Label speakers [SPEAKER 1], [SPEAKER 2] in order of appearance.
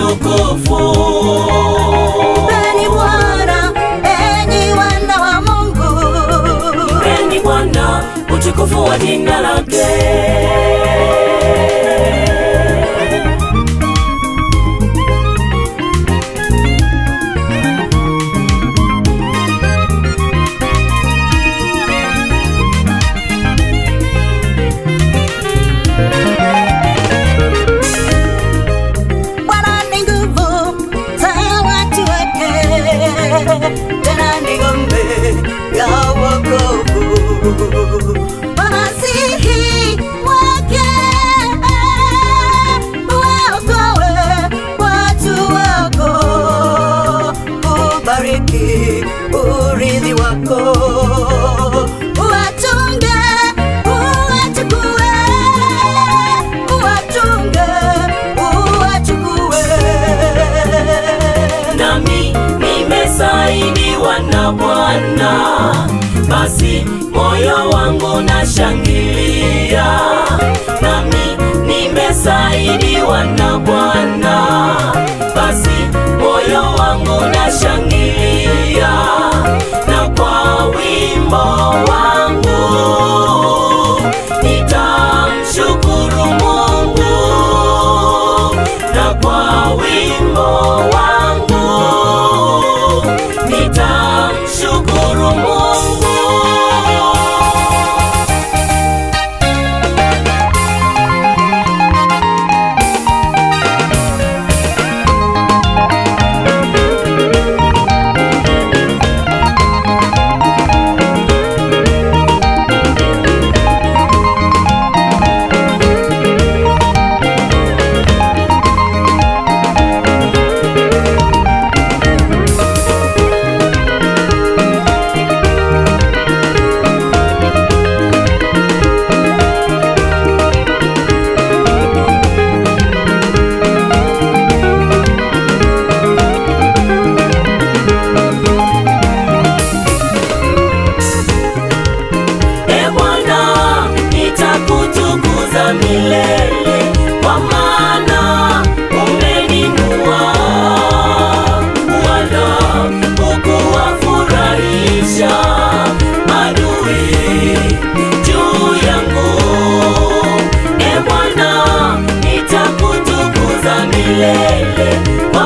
[SPEAKER 1] utukufu.
[SPEAKER 2] Mpeni Bwana, enyi wana wa Mungu.
[SPEAKER 1] Mpeni Bwana utukufu wa jina lake.
[SPEAKER 2] Bwana ni nguvu za watu wake, tena ni ngome ya wokovu. Masihi wake waokoe watu wako, ubariki urithi wako, uwachunge, uwachukue, uwachunge, uwachukue.
[SPEAKER 1] Nami nimesaidiwa na Bwana, basi moyo wangu nashangilia. Nami nimesaidiwa na Bwana, basi moyo wangu nashangilia, na kwa wimbo wangu nitamshukuru Mungu na kwa wimbo wangu nitamshukuru Mungu. E Bwana, nitakutukuza milele, kwa maana umeninua, wala hukuwafurahisha adui juu yangu. E Bwana, nitakutukuza milele, kwa